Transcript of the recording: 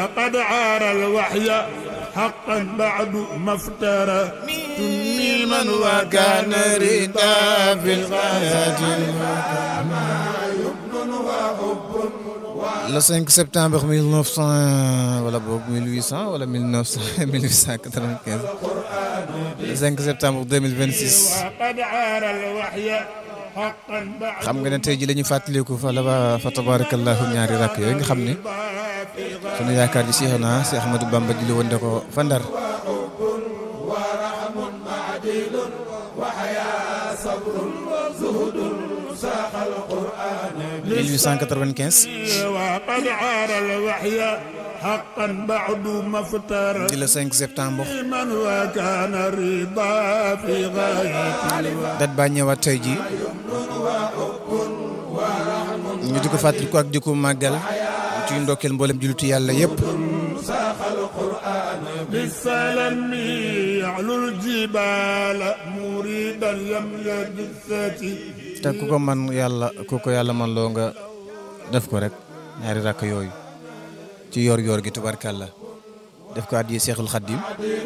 وقد عار الوحي حقا بعد ما افترى تميما وكان ردا في الغايات le 5 septembre 1900 wala boog 1800 wala 1900 1895 le 5 septembre 2026 وقد عار الوحي حقا بعد xam nga ne tey ji la ñu fàttaliku fa la ba fa tabarakallahu ñaari rakk yooyu nga xam ne sunu yaakaar ji Seexuna si Ahmadou Bamba ji li woon de ko fa Ndar mille huit cent quatre-vingt-quinze وقد عار الوحي حقا بعد ما افترى di le 5 septembre من وكان رضا في غاية dat baa ñëwaat tey ji ñu di ko fàttaliku ak di ko màggal ci ndokkeel mboolem jullitu yàlla yépp بالسلام يعلو الجبال مريدا يملى جثتي te ku ko man yàlla ku ko yàlla man loo nga def ko rek ñaari rakk yooyu ci yor yor gi tubarkàlla def ko addi Seexul Xaddim